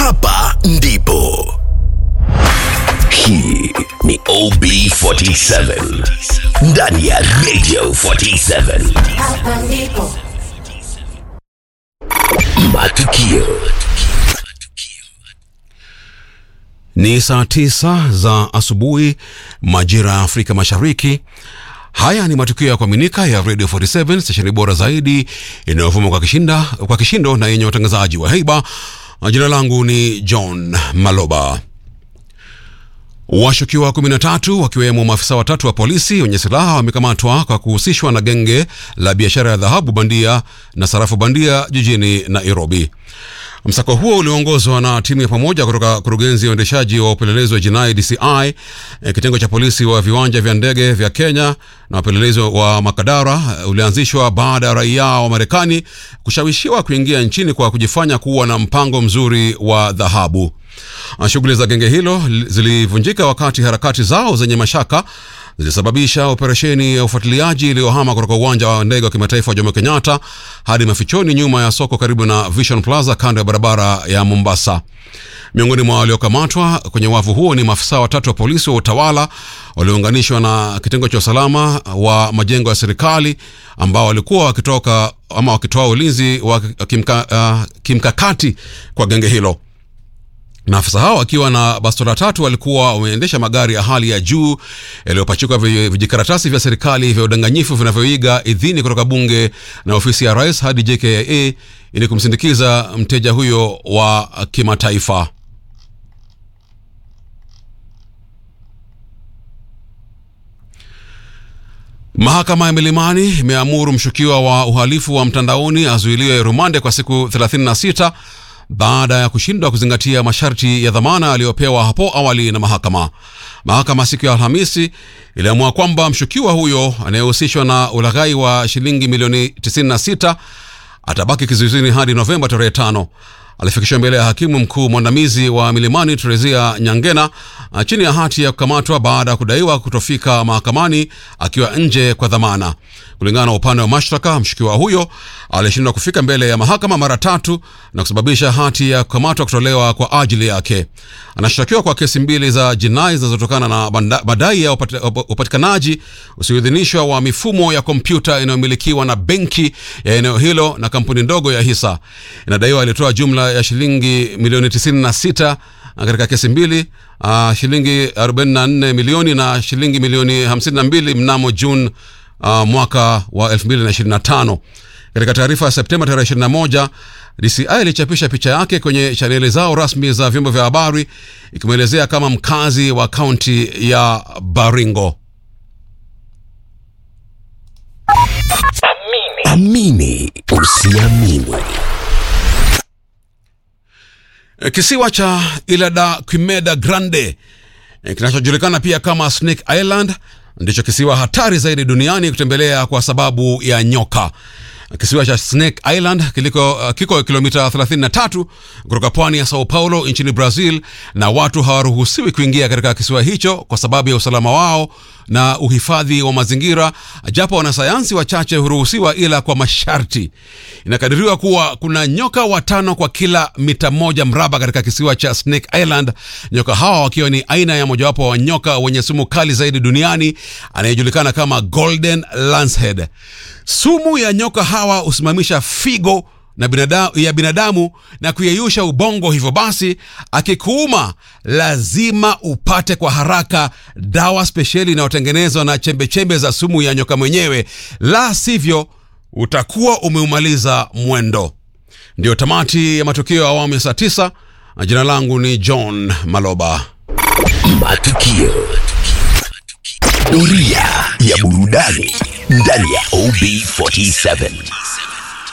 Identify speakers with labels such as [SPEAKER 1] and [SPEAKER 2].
[SPEAKER 1] hapa ndipo. Hii ni OB47 ndani ya Radio 47.
[SPEAKER 2] Hapa ndipo.
[SPEAKER 1] Matukio
[SPEAKER 3] Ni saa tisa za asubuhi majira ya Afrika Mashariki. Haya ni matukio ya kuaminika ya Radio 47 stesheni bora zaidi inayovuma kwa, kishinda, kwa kishindo na yenye watangazaji wa heiba. Jina langu ni John Maloba. Washukiwa 13 wakiwemo maafisa watatu wa polisi wenye silaha wamekamatwa kwa kuhusishwa na genge la biashara ya dhahabu bandia na sarafu bandia jijini Nairobi. Msako huo ulioongozwa na timu ya pamoja kutoka kurugenzi ya uendeshaji wa upelelezi wa jinai DCI, eh, kitengo cha polisi wa viwanja vya ndege vya Kenya na wapelelezi wa Makadara eh, ulianzishwa baada ya raia wa Marekani kushawishiwa kuingia nchini kwa kujifanya kuwa na mpango mzuri wa dhahabu. Ah, Shughuli za genge hilo li- zilivunjika wakati harakati zao zenye mashaka zilisababisha operesheni ya ufuatiliaji iliyohama kutoka uwanja wa ndege wa kimataifa wa Jomo Kenyatta hadi mafichoni nyuma ya soko karibu na Vision Plaza kando ya barabara ya Mombasa. Miongoni mwa waliokamatwa kwenye wavu huo ni maafisa watatu wa polisi wa utawala waliounganishwa na kitengo cha usalama wa majengo ya serikali ambao walikuwa wakitoka ama wakitoa ulinzi wa kimka, uh, kimkakati kwa genge hilo. Maafisa hao wakiwa na bastola tatu walikuwa wameendesha magari ya hali ya juu yaliyopachikwa vi- vijikaratasi vya serikali vya udanganyifu vinavyoiga idhini kutoka bunge na ofisi ya rais hadi JKIA ili kumsindikiza mteja huyo wa kimataifa. Mahakama ya Milimani imeamuru mshukiwa wa uhalifu wa mtandaoni azuiliwe rumande kwa siku 36 baada ya kushindwa kuzingatia masharti ya dhamana aliyopewa hapo awali na mahakama. Mahakama siku ya Alhamisi iliamua kwamba mshukiwa huyo anayehusishwa na ulaghai wa shilingi milioni 96 atabaki kizuizini hadi Novemba tarehe tano. Alifikishwa mbele ya hakimu mkuu mwandamizi wa Milimani Terezia Nyangena ah, chini ya hati ya kukamatwa baada ya kudaiwa kutofika mahakamani akiwa nje kwa dhamana. Kulingana na upande wa mashtaka, mshukiwa huyo alishindwa kufika mbele ya mahakama mara tatu na kusababisha hati ya kukamatwa kutolewa kwa ajili yake. Anashtakiwa kwa kesi mbili za jinai zinazotokana na banda- madai ya upati- up- upatikanaji usioidhinishwa wa mifumo ya kompyuta inayomilikiwa na benki ya eneo hilo na kampuni ndogo ya hisa. Inadaiwa alitoa jumla ya shilingi milioni 96 katika kesi mbili, uh, shilingi 44 milioni na shilingi milioni 52 mnamo Juni uh, mwaka wa 2025. Katika taarifa ya Septemba tarehe 21, DCI ilichapisha picha yake kwenye chaneli zao rasmi za vyombo vya habari ikimwelezea kama mkazi wa kaunti ya Baringo.
[SPEAKER 1] amini usiamini.
[SPEAKER 3] E, Kisiwa cha Ilha Quimeda Grande e, kinachojulikana pia kama Snake Island ndicho kisiwa hatari zaidi duniani kutembelea kwa sababu ya nyoka. Kisiwa cha Snake Island kiliko, uh, kiko kilomita 33 kutoka pwani ya Sao Paulo nchini Brazil, na watu hawaruhusiwi kuingia katika kisiwa hicho kwa sababu ya usalama wao na uhifadhi wa mazingira, japo wanasayansi wachache huruhusiwa ila kwa masharti. Inakadiriwa kuwa kuna nyoka watano kwa kila mita moja mraba katika kisiwa cha Snake Island, nyoka hawa wakiwa ni aina ya mojawapo wa nyoka wenye sumu kali zaidi duniani anayejulikana kama Golden Lancehead. Sumu ya nyoka hawa husimamisha figo na binadamu, ya binadamu na kuyeyusha ubongo. Hivyo basi, akikuuma lazima upate kwa haraka dawa spesheli inayotengenezwa na chembechembe za sumu ya nyoka mwenyewe, la sivyo utakuwa umeumaliza mwendo. Ndiyo tamati ya matukio ya awamu ya saa tisa. na Jina langu ni John Maloba.
[SPEAKER 1] Matukio. Doria ya burudani ndani ya OB47.